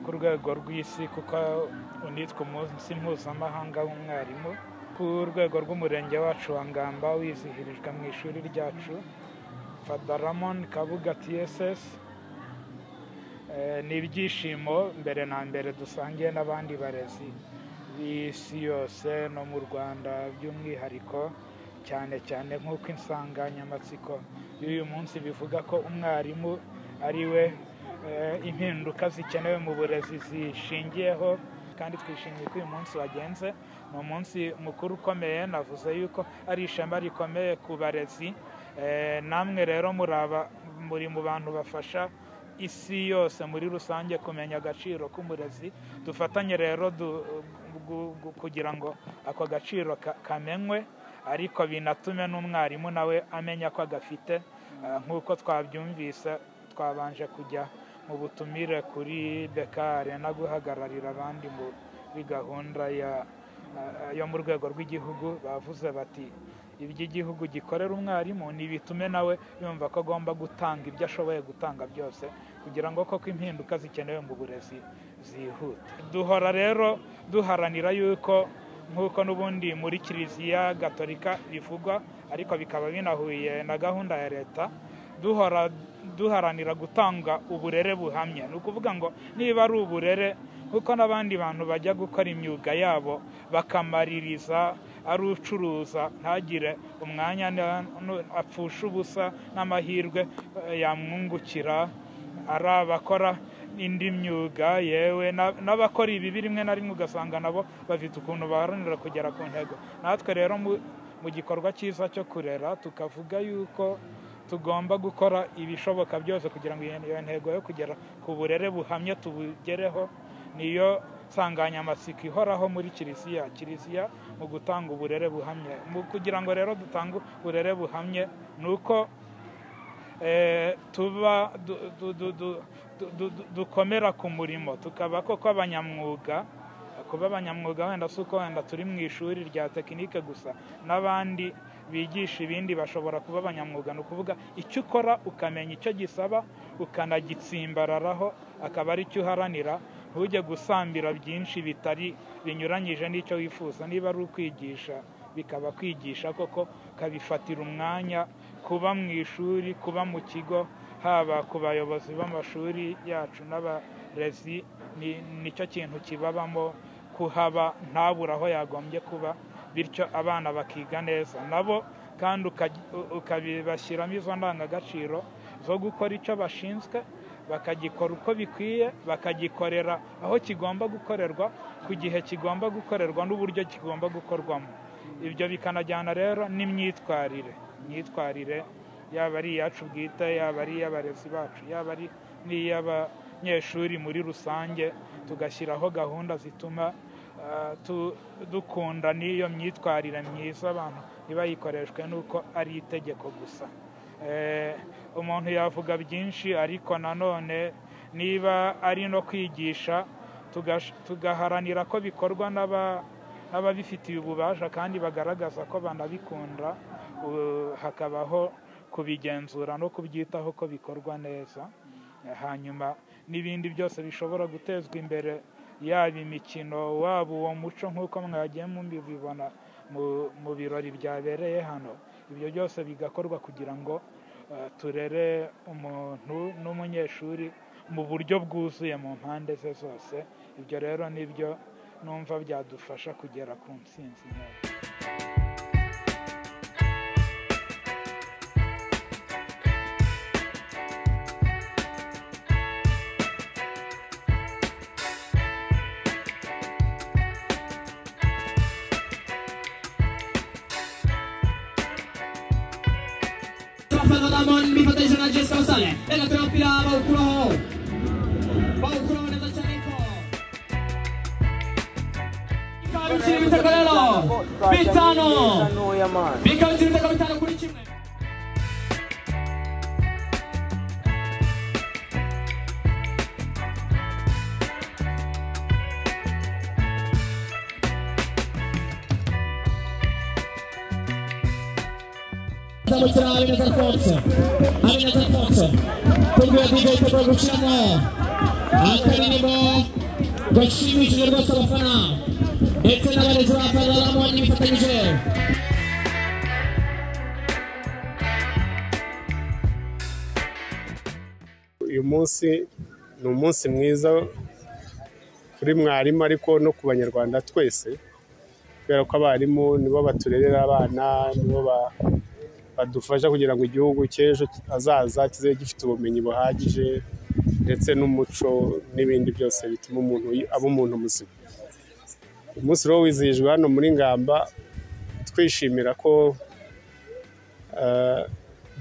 ku rwego rw'isi kuko unitwa umunsi mpuzamahanga w'umwarimu ku rwego rw'umurenge wacu wa ngamba wizihirijwe mu ishuri ryacu fada ramon kabuga tss ni ibyishimo mbere na mbere dusangiye n'abandi barezi b'isi yose no mu rwanda by'umwihariko cyane cyane nk'uko insanganyamatsiko y'uyu munsi bivuga ko umwarimu ari we impinduka zikenewe mu burezi zishingiyeho kandi twishimiye ko uyu munsi wagenze ni umunsi mukuru ukomeye navuze yuko ari ishema rikomeye ku barezi namwe rero muri mu bantu bafasha isi yose muri rusange kumenya agaciro k'umurezi dufatanye rero kugira ngo ako gaciro kamenywe ariko binatume n'umwarimu nawe amenya ko agafite nk'uko twabyumvise twabanje kujya mu butumire kuri bekare no guhagararira abandi muri gahunda yo mu rwego rw'igihugu bavuze bati iby'igihugu gikorera umwarimu ni bitume nawe yumva ko agomba gutanga ibyo ashoboye gutanga byose kugira ngo koko impinduka zikenewe mu burezi zihute duhora rero duharanira yuko nk'uko n'ubundi muri kiliziya gatolika bivugwa ariko bikaba binahuye na gahunda ya leta duhora duharanira gutanga uburere buhamye ni ukuvuga ngo niba ari uburere kuko n'abandi bantu bajya gukora imyuga yabo bakamaririza ari ucuruza ntagire umwanya apfusha ubusa n'amahirwe yamwungukira ari abakora indi myuga yewe n'abakora ibi rimwe na rimwe ugasanga nabo bafite ukuntu baharanira kugera ku ntego natwe rero mu gikorwa cyiza cyo kurera tukavuga yuko tugomba gukora ibishoboka byose kugira ngo iyo ntego yo kugera ku burere buhamye tubugereho niyo nsanganyamatsiko ihoraho muri kiliziya kiliziya mu gutanga uburere buhamye kugira ngo rero dutange uburere buhamye ni uko tuba dukomera ku murimo tukaba koko abanyamwuga kuba abanyamwuga wenda si uko wenda turi mu ishuri rya tekinike gusa n'abandi bigisha ibindi bashobora kuba abanyamwuga ni ukuvuga icyo ukora ukamenya icyo gisaba ukanagitsimbararaho akaba aricyo uharanira ntujye gusambira byinshi bitari binyuranyije n'icyo wifuza niba ari ukwigisha bikaba kwigisha koko ukabifatira umwanya kuba mu ishuri kuba mu kigo haba ku bayobozi b'amashuri yacu n'abarezi nicyo kintu kibabamo kuhaba ntabure aho yagombye kuba bityo abana bakiga neza nabo kandi ukabibashyiramo izo ndangagaciro zo gukora icyo bashinzwe bakagikora uko bikwiye bakagikorera aho kigomba gukorerwa ku gihe kigomba gukorerwa n'uburyo kigomba gukorwamo ibyo bikanajyana rero n'imyitwarire imyitwarire yaba ari iyacu bwite yaba ari iy'abarezi bacu yaba ari n'iy'abanyeshuri muri rusange tugashyiraho gahunda zituma dukunda n'iyo myitwarire myiza abantu ntibayikoreshwe n'uko ari itegeko gusa umuntu yavuga byinshi ariko nanone niba ari no kwigisha tugaharanira ko bikorwa n'ababifitiye ububasha kandi bagaragaza ko banabikunda hakabaho kubigenzura no kubyitaho ko bikorwa neza hanyuma n'ibindi byose bishobora gutezwa imbere yaba imikino waba uwo muco nk'uko mwagiye mubibona mu birori byabereye hano ibyo byose bigakorwa kugira ngo turere umuntu n'umunyeshuri mu buryo bwuzuye mu mpande ze zose ibyo rero nibyo numva byadufasha kugera ku nsinzi neza Ramon mi protegge una gesta usale e la troppi la Baucro Baucro nel Zaneco Bicavucci di Vitacolello Pizzano Bicavucci di Vitacolello 15 minuti Siamo in Avena Forza, Avena Forza, per due di questo produciamo al primo urashimishije rwose abafana ndetse n'abarezi ba pararamo nifatanyije uyu munsi ni umunsi mwiza kuri mwarimu ariko no ku banyarwanda twese kubera ko abarimu nibo baturerera abana nibo ba- badufasha kugira ngo igihugu cy'ejo hazaza kizabe gifite ubumenyi buhagije ndetse n'umuco n'ibindi byose bituma umuntu yi- aba umuntu muzima umunsi rero wizihijwe hano muri ngamba twishimira ko eh,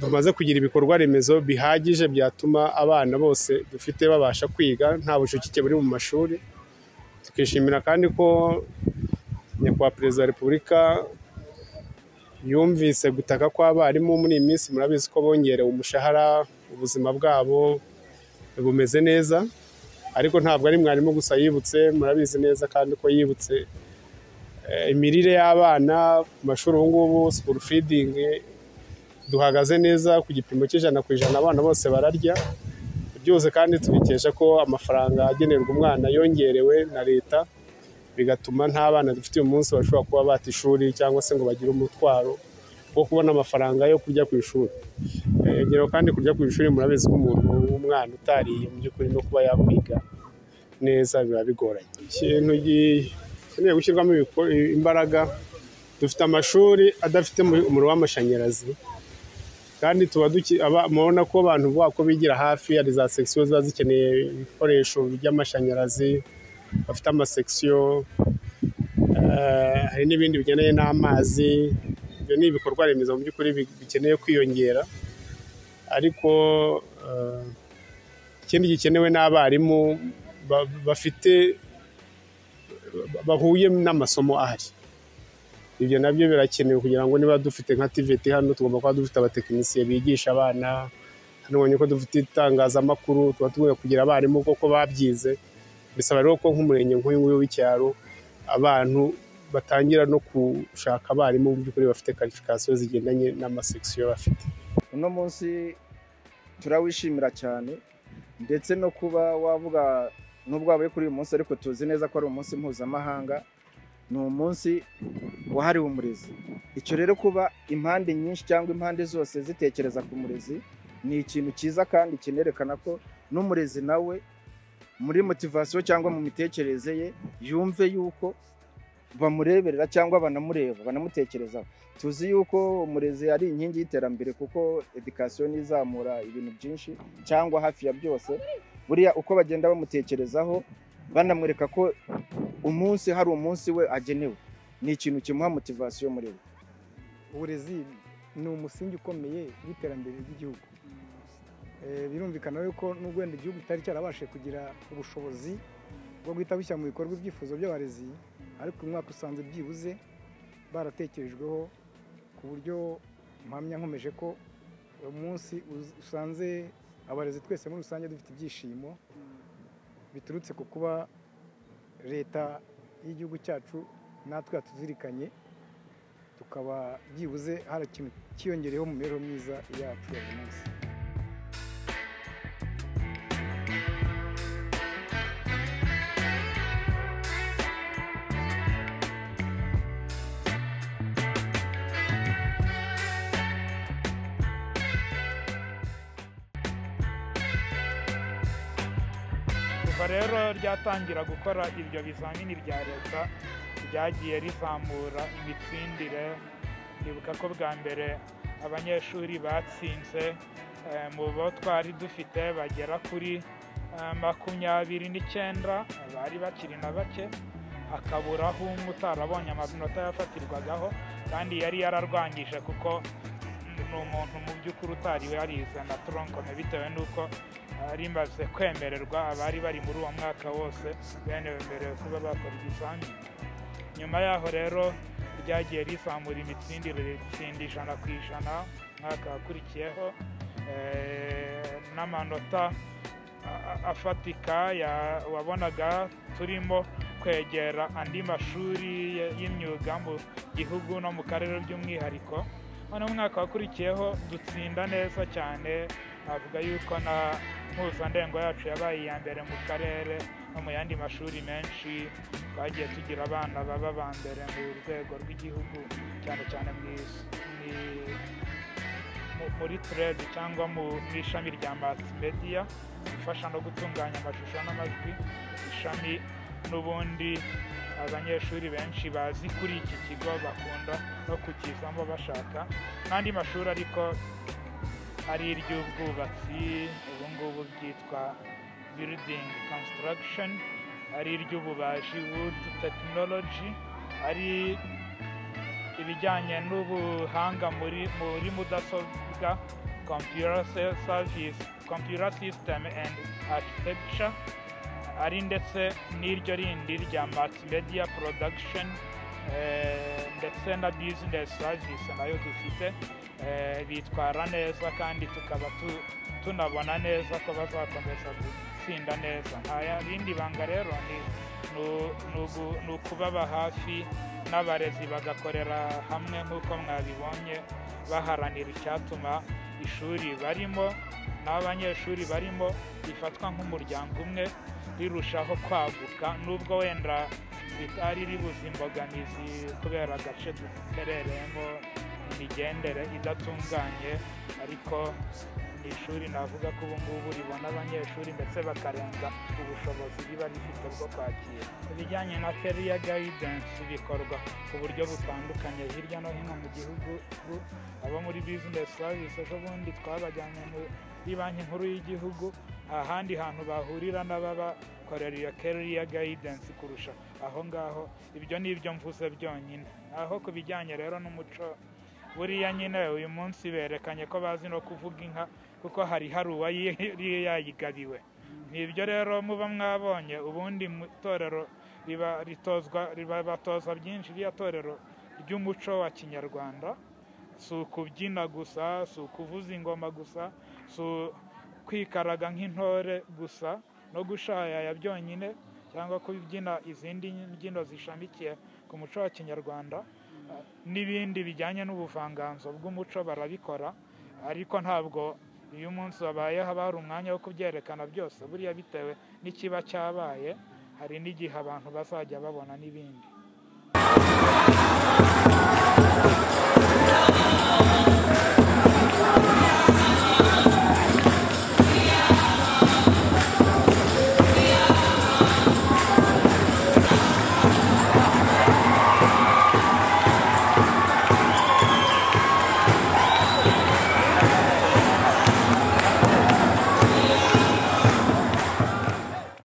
tumaze kugira ibikorwa remezo bihagije byatuma abana bose dufite babasha kwiga nta bucucike buri mu mashuri tukishimira kandi ko nyakubahwa perezida wa repubulika yumvise gutaka kw'abarimu muri iyi minsi murabizi ko bongerewe umushahara ubuzima bwabo bumeze neza ariko ntabwo ari mwarimu gusa yibutse murabizi neza kandi ko yibutse eh, imirire y'abana ku mashuri ubu ngubu sikuru fidingi duhagaze neza ku gipimo cy'ijana ku ijana abana bose bararya byose kandi tubikesha ko amafaranga agenerwa umwana yongerewe na leta bigatuma nta bana dufite uyu munsi bashobora kuba bata ishuri cyangwa se ngo bagire umutwaro wo kubona amafaranga yo kurya ku ishuri Eh, ngero kandi kurya ku ishuri murabizi ko umuntu w'umwana utariye mu by'ukuri no kuba yakwiga neza biba bigoranye ikintu gikeneye gushyirwamo ibiko- imbaraga dufite amashuri adafite umuri- umuriro w'amashanyarazi kandi tuba duki- aba- murabona ko abantu bubaka ko bigira hafi hari za sekisiyo ziba zikeneye ibikoresho by'amashanyarazi bafite amasekisiyo eh, hari n'ibindi bigendanye n'amazi ibyo ni ibikorwa remezo mu by'ukuri bi- bikeneye kwiyongera ariko eh, ikindi gikenewe n'abarimu ba- bafite ba- bahuye n'amasomo ahari ibyo nabyo birakenewe kugira ngo niba dufite nka tiveti hano tugomba kuba dufite abatekinisiye bigisha abana hano ubonye ko dufite itangazamakuru tuba tugomba kugira abarimu koko babyize bisaba rero ko nk'umurenge nk'uyu nguyu w'icyaro abantu batangira no gushaka abarimu mu by'ukuri bafite karifikasiyo zigendanye n'amasekisiyo bafite uno munsi turawishimira cyane ndetse no kuba wavuga nubwo wabaye kuri uyu munsi ariko tuzi neza ko ari umunsi mpuzamahanga ni umunsi wahariwe umurezi icyo rero kuba impande nyinshi cyangwa impande zose zitekereza ku murezi ni ikintu cyiza kandi kinerekana ko n'umurezi nawe muri motivasiyo cyangwa mu mitekerereze ye yumve yuko bamureberera cyangwa banamureba banamutekerezaho tuzi yuko umurezi ari inkingi y'iterambere kuko edikasiyo ni izamura ibintu byinshi cyangwa hafi ya byose buriya uko bagenda bamutekerezaho banamwereka ko umunsi hari umunsi we agenewe ni ikintu kimuha motivasiyo muri we uburezi ni umusingi ukomeye w'iterambere ry'igihugu Eh, birumvikana yuko n'ubwo wenda igihugu kitari cyarabashije kugira ubushobozi bwo guhita bishyira mu bikorwa ibyifuzo by'abarezi ariko uyu mwaka usanze byibuze baratekerejweho ku buryo mpamya nkomeje ko uyu munsi uz- usanze abarezi twese muri rusange dufite ibyishimo biturutse ku kuba leta y'igihugu cyacu natwe yatuzirikanye tukaba byibuze hari ikintu cyiyongereyeho mu mibereho myiza yacu ya buri munsi kuva rero ryatangira gukora ibyo bizamini bya leta ryagiye rizamura imitsindire ndibuka ko bwa mbere abanyeshuri batsinze eh, mu bo twari dufite bagera kuri eh, makumyabiri n'icyenda bari bakiri na bake akaburaho umwe utarabonye amanota yafatirwagaho kandi yari yararwangije kuko ni umuntu mu by'ukuri utari yarize na toronkome bitewe n'uko rimaze kwemererwa abari bari muri uwo mwaka wose bemerewe kuba bakora ibizamini nyuma yaho rero ryagiye rizamura imitsindire ritsinda ijana ku ijana umwaka wakurikiyeho eh, n'amanota a- a- afatika ya- wabonaga turimo kwegera andi mashuri y- y'imyuga mu gihugu no mu karere by'umwihariko none umwaka wakurikiyeho dutsinda neza cyane navuga yuko na mpuzandengo yacu yabaye iya mbere mu karere no mu yandi mashuri menshi twagiye tugira abana baba aba mbere mu rwego rw'igihugu cyane cyane mu isi muri turedi cyangwa mu ishami rya matimedia ifasha no gutunganya amashusho n'amajwi ishami n'ubundi abanyeshuri benshi bazi kuri iki kigo bakunda no kukizamo bashaka n'andi mashuri ariko ari iry'ubwubatsi ubu ngubu bwitwa biridingi konsitaragisheni ari iry'ububaji wudu tekinoloji ari ibijyanye n'ubuhanga muri mudasobwa kompiyura sisiteme endi arikitegica ari ndetse n'iryo rindi rya matimedia porodagisheni ndetse na bizinesi savisi nayo dufite bitwara neza kandi tukaba tunabona neza ko bazakomeza gutsinda neza nta rindi banga rero ni ukubaba hafi n'abarezi bagakorera hamwe nk'uko mwabibonye baharanira icyatuma ishuri barimo n'abanyeshuri barimo rifatwa nk'umuryango umwe rirushaho kwaguka nubwo wenda ritari ribuze imbogamizi kubera agace duherereyemo imigendere idatunganye ariko ni ishuri navuga ko ubu ngubu ribona abanyeshuri ndetse bakarenza ubushobozi riba rifite bwo kwakira ibijyanye na keriya gayidensi bikorwa ku buryo butandukanye hirya no hino mu gihugu abo muri bizinesi savisi ejo bundi twabajyanye muri banki nkuru y'igihugu ahandi hantu bahurira n'ababakorera iyo keriya gayidensi kurusha aho ngaho ibyo ni ibyo mvuze byonyine aho ku bijyanye rero n'umuco buriya nyine uyu munsi berekanye ko bazi no kuvuga inka kuko hari hari uwari yayigabiwe ni ibyo rero muba mwabonye ubundi mu itorero riba batoza byinshi ririya torero ry'umuco wa kinyarwanda si ukubyina gusa si ukuvuza ingoma gusa si kwikaraga nk'intore gusa no gushayaya byonyine cyangwa kubyina izindi mbyino zishamikiye ku muco wa kinyarwanda n'ibindi bijyanye n'ubuvanganzo bw'umuco barabikora ariko ntabwo iyo umunsi wabaye haba hari umwanya wo kubyerekana byose buriya bitewe n'ikiba cyabaye hari n'igihe abantu bazajya babona n'ibindi